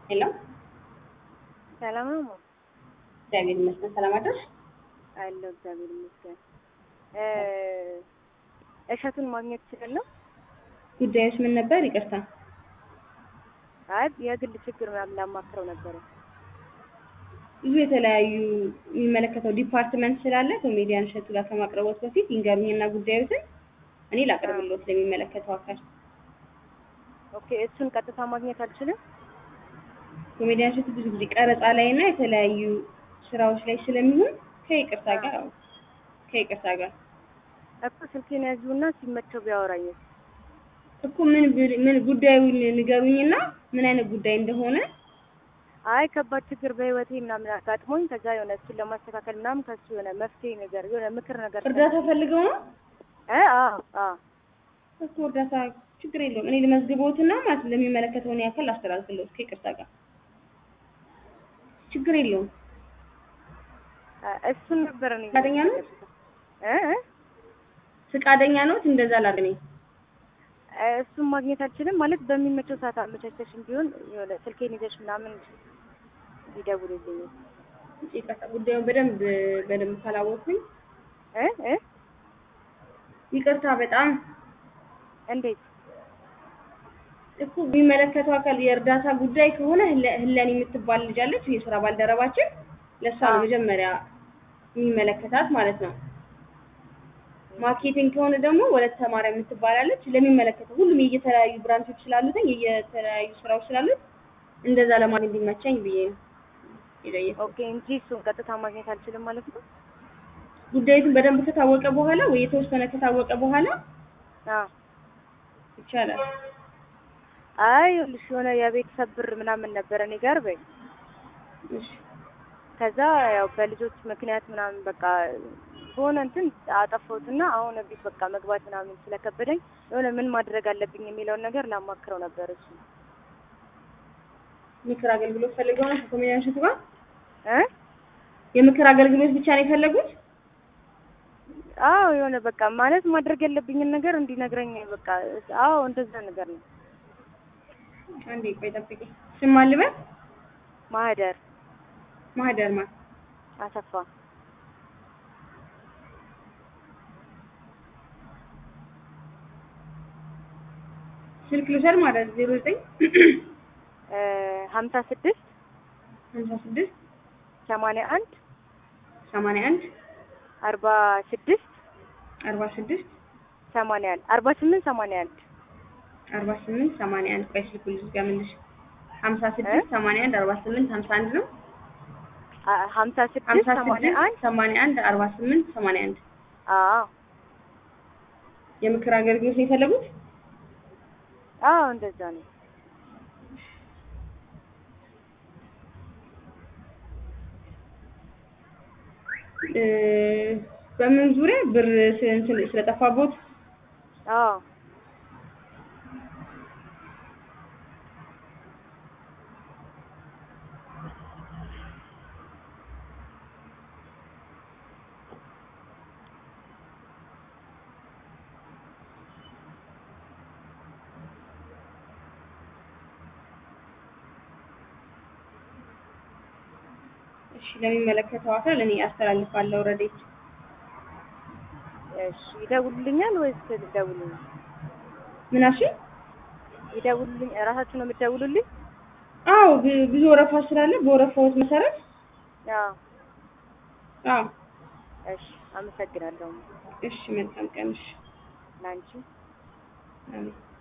ሄሎ ሰላም ነው ማ እግዚአብሔር ይመስገን። ሰላም አደርሽ? አለሁ እግዚአብሔር ይመስገን። እሸቱን ማግኘት እችላለሁ? ጉዳዮች ምን ነበር? ይቅርታ። አይ የግል ችግር ምናምን ላማክረው ነበረ። ብዙ የተለያዩ የሚመለከተው ዲፓርትመንት ስላለ ኮሜዲያን እሸቱ ጋር ከማቅረቦት በፊት ይንገሩኝና ጉዳዮትን እኔ ላቅርብሎት ለሚመለከተው አካል። ኦኬ እሱን ቀጥታ ማግኘት አልችልም? ኮሜዲያን እሸቱ ብዙ ጊዜ ቀረጻ ላይ እና የተለያዩ ስራዎች ላይ ስለሚሆን ከይቅርታ ጋር አዎ፣ ከይቅርታ ጋር እኮ ስልኬን ያዥውና ሲመቸው ቢያወራኝ እኮ ምን ብል- ምን ጉዳዩን ንገሩኝና ምን አይነት ጉዳይ እንደሆነ አይ ከባድ ችግር በህይወቴ ምናምን አጋጥሞኝ ከዛ የሆነ እሱን ለማስተካከል ምናምን ከሱ የሆነ መፍትሄ ነገር የሆነ ምክር ነገር እርዳታ ፈልገው ነው እ አዎ አዎ እኮ እርዳታ ችግር የለውም። እኔ ልመዝግቦትና ማለት ለሚመለከተውን ያክል አስተላልፍልዎት ከይቅርታ ጋር ችግር የለውም። አ- እሱን ነበር እኔ ፈቃደኛ ነው? እ እ? ፍቃደኛ ነዎት? እንደዛ ላገኝ እሱን ማግኘት አልችልም ማለት በሚመቸው ሰዓት አመቻቸሽም ቢሆን የሆነ ስልኬን ይዘሽ ምናምን ይደውልልኝ ይቅርታ፣ ጉዳዩን በደንብ በደንብ ካላወቅኩኝ እ እ ይቅርታ በጣም እንዴት እኮ የሚመለከተው አካል የእርዳታ ጉዳይ ከሆነ ህለ- ህለን የምትባል ልጅ አለች፣ የስራ ባልደረባችን ለእሷ ነው አዎ። መጀመሪያ የሚመለከታት ማለት ነው። ማርኬቲንግ ከሆነ ደግሞ ወለተ ማርያም የምትባላለች ለሚመለከተው ሁሉም የየተለያዩ ብራንቾች ስላሉት የየተለያዩ ስራዎች ስላሉት እንደዛ ለማግኘት እንዲመቸኝ ብዬ ነው የጠየኩት። ኦኬ እንጂ እሱን ቀጥታ ማግኘት አልችልም ማለት ነው ጉዳዩን በደንብ ከታወቀ በኋላ ወይ የተወሰነ ከታወቀ በኋላ አዎ ይቻላል። አይ ይኸውልሽ የሆነ የቤተሰብ ብር ምናምን ነበረ እኔ ጋር በይ እሺ ከዛ ያው በልጆች ምክንያት ምናምን በቃ በሆነ እንትን አጠፋሁትና አሁን ቤት በቃ መግባት ምናምን ስለከበደኝ የሆነ ምን ማድረግ አለብኝ የሚለውን ነገር ላማክረው ነበር እሱ ምክር አገልግሎት ፈልገው ነው ከኮሜዲያን እሸቱ ጋር እ የምክር አገልግሎት ብቻ ነው የፈለጉት? አዎ የሆነ በቃ ማለት ማድረግ ያለብኝን ነገር እንዲነግረኝ በቃ አዎ እንደዛ ነገር ነው አንዴ ቆይ ጠብቂ። ስም ማን ልበል? ማህደር ማህደር ማለት አሰፋ ስልክ ልውሰድ ማለት ዜሮ ዘጠኝ እ ሀምሳ ስድስት ሀምሳ ስድስት ሰማንያ አንድ ሰማንያ አንድ አርባ ስድስት አርባ ስድስት ሰማንያ አንድ አርባ ስምንት ሰማንያ አንድ አርባ ስምንት ሰማንያ አንድ ቆይ ስልኩ ልዝጋምልሽ። ሀምሳ ስድስት ሰማንያ አንድ አርባ ስምንት ሀምሳ አንድ ነው። አ- ሀምሳ ስድስት ሀምሳ ሰማንያ ስድስት አንድ ሰማንያ አንድ አርባ ስምንት ሰማንያ አንድ አዎ የምክር አገልግሎት ነው የፈለጉት? አዎ እንደዛ ነው እ በምን ዙሪያ ብር ስ- እንትን ስለጠፋቦት አዎ እሺ ለሚመለከተው አካል እኔ አስተላልፋለሁ። ረዴት እሺ ይደውሉልኛል ወይስ ልደውልልኝ? ምን አልሽኝ? ይደውሉልኝ እራሳችሁ ነው የምትደውሉልኝ? አዎ ብ- ብዙ ወረፋ ስላለ በወረፋዎት መሰረት አዎ አዎ እሺ አመሰግናለሁ እሺ መልካም ቀን እሺ ላንቺ አሜን